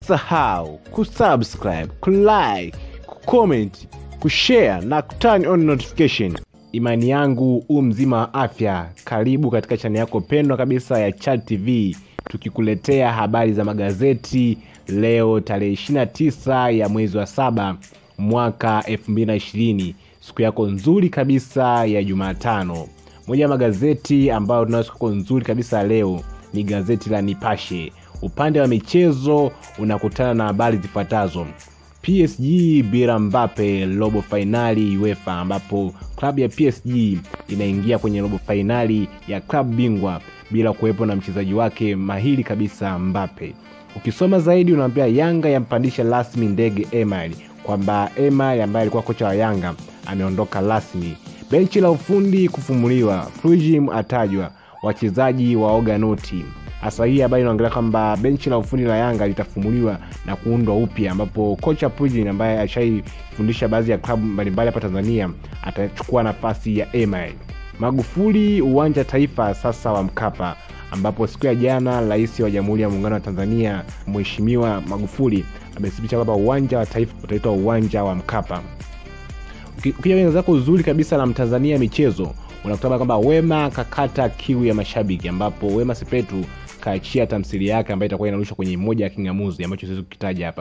Usisahau kusubscribe, kulike, kucomment, kushare na kuturn on notification. Imani yangu u mzima wa afya. Karibu katika chaneli yako pendwa kabisa ya Chat TV, tukikuletea habari za magazeti leo tarehe 29 ya mwezi wa saba mwaka 2020, siku yako nzuri kabisa ya Jumatano. Moja ya magazeti ambayo tunayo siku yako nzuri kabisa leo ni gazeti la Nipashe. Upande wa michezo unakutana na habari zifuatazo: PSG bila Mbappe robo fainali UEFA, ambapo klabu ya PSG inaingia kwenye robo fainali ya klabu bingwa bila kuwepo na mchezaji wake mahiri kabisa Mbappe. Ukisoma zaidi unaambia Yanga yampandisha rasmi ndege Emery, kwamba Emery ambaye alikuwa kocha wa Yanga ameondoka rasmi. Benchi la ufundi kufumuliwa, Frujim atajwa, wachezaji waoga noti hasa hii habari inaongelea kwamba benchi la ufundi la Yanga litafumuliwa na kuundwa upya, ambapo kocha Pujin ambaye ashaifundisha baadhi ya klabu mbalimbali hapa Tanzania atachukua nafasi ya Emery. Magufuli uwanja taifa sasa wa Mkapa, ambapo siku ya jana Rais wa Jamhuri ya Muungano wa Tanzania Mheshimiwa Magufuli amethibitisha kwamba uwanja wa taifa utaitwa uwanja wa Mkapa. Ukija kwenye zako uzuri kabisa la Mtanzania michezo unakutana kwamba Wema kakata kiu ya mashabiki, ambapo Wema Sepetu kaachia tamthilia yake ambayo itakuwa inarushwa kwenye moja ya kingamuzi ambacho siwezi kukitaja hapa.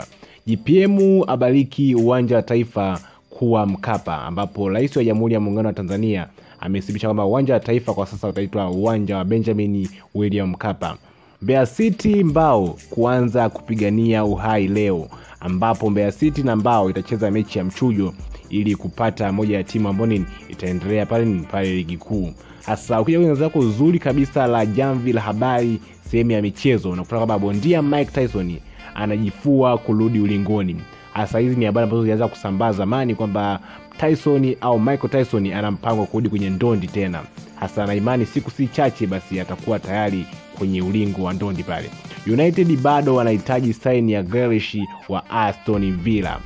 JPM abariki uwanja wa taifa kuwa Mkapa, ambapo Rais wa Jamhuri ya Muungano wa Tanzania amethibitisha kwamba uwanja wa taifa kwa sasa utaitwa uwanja wa Benjamin William Mkapa. Mbeya City Mbao kuanza kupigania uhai leo, ambapo Mbeya City na Mbao itacheza mechi ya mchujo ili kupata moja ya timu ambayo itaendelea pale pale ligi kuu. Hasa ukija kwenye zako uzuri kabisa la jamvi la habari sehemu ya michezo, unakuta kwamba bondia Mike Tyson anajifua kurudi ulingoni. Hasa hizi ni habari ambazo zilianza kusambaa zamani kwamba Tyson au Michael Tyson ana mpango wa kurudi kwenye ndondi tena, hasa na imani siku si chache basi atakuwa tayari kwenye ulingo wa ndondi pale. United bado wanahitaji saini ya Grealish wa Aston Villa.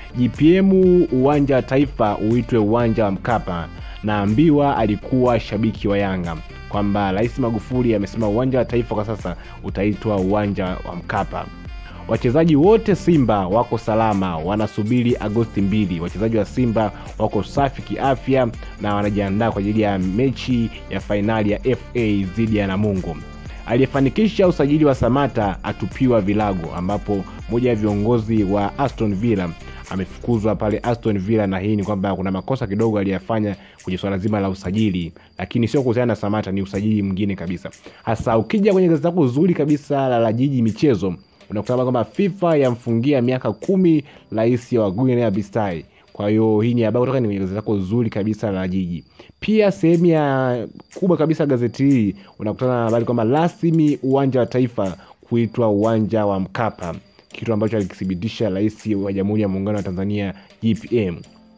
JPM uwanja wa taifa uitwe uwanja wa Mkapa. Naambiwa alikuwa shabiki wa Yanga kwamba Rais Magufuli amesema uwanja wa taifa kwa sasa utaitwa uwanja wa Mkapa. Wachezaji wote Simba wako salama, wanasubiri Agosti mbili. Wachezaji wa Simba wako safi kiafya na wanajiandaa kwa ajili ya mechi ya fainali ya FA dhidi ya Namungo. Aliyefanikisha usajili wa Samata atupiwa vilago, ambapo moja ya viongozi wa Aston Villa amefukuzwa pale Aston Villa, na hii ni kwamba kuna makosa kidogo aliyafanya kwenye swala zima la usajili, lakini sio kuhusiana na Samata, ni usajili mwingine kabisa. Hasa ukija kwenye gazeti lako zuri kabisa la la Jiji Michezo unakutana kwamba FIFA yamfungia miaka kumi rais wa Guinea Bissau. Kwa hiyo hii ni habari kutoka kwenye gazeti lako zuri kabisa la Jiji. Pia sehemu ya kubwa kabisa gazeti hili unakutana na habari kwamba rasmi uwanja wa taifa kuitwa uwanja wa Mkapa, kitu ambacho alikithibitisha rais wa Jamhuri ya Muungano wa Tanzania JPM.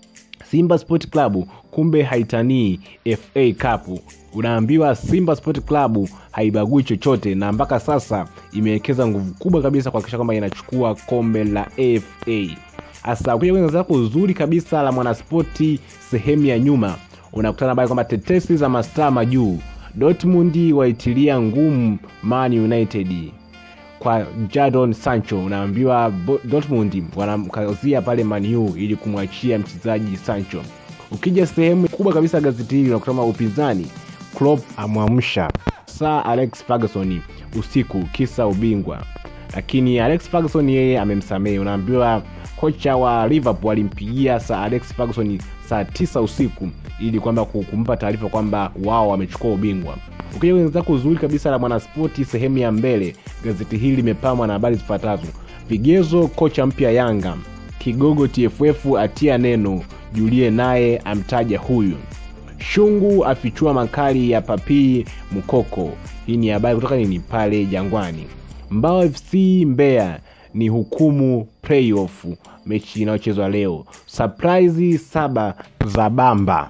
Simba Sport Club kumbe haitanii FA Cup. Unaambiwa Simba Sport Club haibagui chochote, na mpaka sasa imewekeza nguvu kubwa kabisa kuhakikisha kwamba inachukua kombe la FA. Hasa ukija kwenye zako uzuri kabisa la Mwanaspoti sehemu ya nyuma unakutana habari kwamba tetesi za mastaa majuu, Dortmund waitilia ngumu Man United kwa Jadon Sancho. Unaambiwa Dortmund wanamkazia pale Man U ili kumwachia mchezaji Sancho. Ukija sehemu kubwa kabisa gazeti hili unakutana upinzani, Klopp amwamsha Sir Alex Ferguson usiku kisa ubingwa, lakini Alex Ferguson yeye amemsamehe. Unaambiwa kocha wa Liverpool alimpigia Sir Alex Ferguson saa tisa usiku ili kwamba kumpa taarifa kwamba wao wamechukua ubingwa. Ukija kwenye zako uzuri kabisa la Mwanaspoti sehemu ya mbele, gazeti hili limepambwa na habari zifuatazo: vigezo kocha mpya Yanga, kigogo TFF atia neno, Julie naye amtaja huyu, Shungu afichua makali ya Papii Mkoko. Hii ni habari kutoka nini pale Jangwani. Mbao FC Mbeya ni hukumu playoff mechi inayochezwa leo. Surprise saba za bamba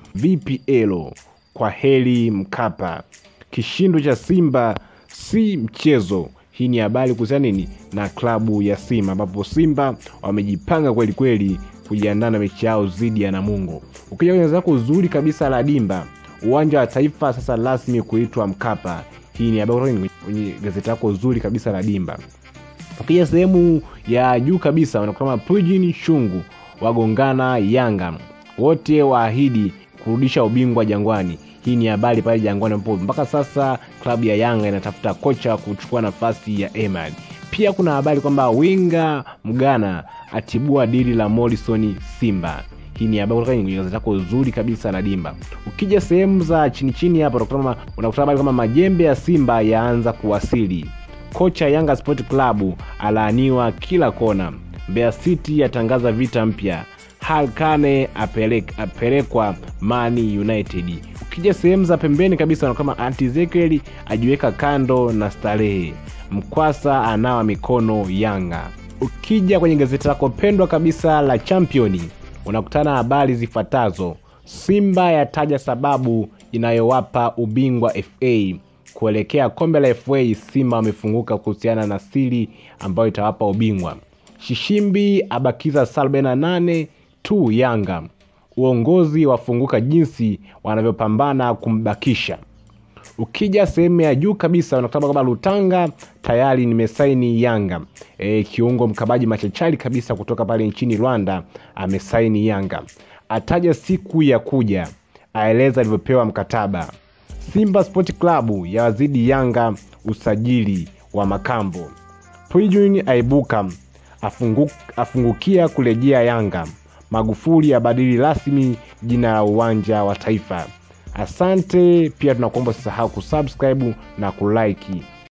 VPL kwa heri Mkapa. Kishindo cha Simba si mchezo. Hii ni habari kuhusiana nini na klabu ya Simba, ambapo Simba wamejipanga kweli kweli kujiandaa na mechi yao dhidi ya Namungo. Ukija kwenye zako uzuri kabisa la dimba, uwanja wa taifa sasa rasmi kuitwa Mkapa. Hii ni habari kwenye gazeti lako zuri kabisa la dimba. Ukija sehemu ya juu kabisa wanakutana Pujini Shungu wagongana Yanga, wote waahidi kurudisha ubingwa Jangwani. Hii ni habari pale Jangwani ambapo mpaka sasa klabu ya Yanga inatafuta kocha kuchukua nafasi ya Emad. Pia kuna habari kwamba winga Mgana atibua dili la Morrison Simba. Hii ni habari kutoka kwenye gazeti lako zuri kabisa la Dimba. Ukija sehemu za chini chini hapa unakuta unakuta habari kama majembe ya Simba yaanza kuwasili. Kocha Yanga Sport Club alaaniwa kila kona. Mbeya City yatangaza vita mpya. Halkane apelek, apelekwa Man United. Ukija sehemu za pembeni kabisa na kama Antizekiel ajiweka kando na starehe. Mkwasa anawa mikono Yanga. Ukija kwenye gazeti lako pendwa kabisa la Championi unakutana habari zifuatazo: Simba yataja sababu inayowapa ubingwa FA kuelekea kombe la FA. Simba wamefunguka kuhusiana na siri ambayo itawapa ubingwa. Shishimbi abakiza saa 48 tu Yanga. Uongozi wafunguka jinsi wanavyopambana kumbakisha. Ukija sehemu ya juu kabisa unakutana kwamba Lutanga tayari nimesaini Yanga. E, kiungo mkabaji machachari kabisa kutoka pale nchini Rwanda amesaini Yanga. Ataja siku ya kuja, aeleza alivyopewa mkataba. Simba Sport Club yawazidi Yanga usajili wa Makambo. Pujini aibuka afungu, afungukia kurejea Yanga. Magufuli abadili rasmi jina la uwanja wa Taifa. Asante pia, tunakuomba usisahau kusubscribe na kulike.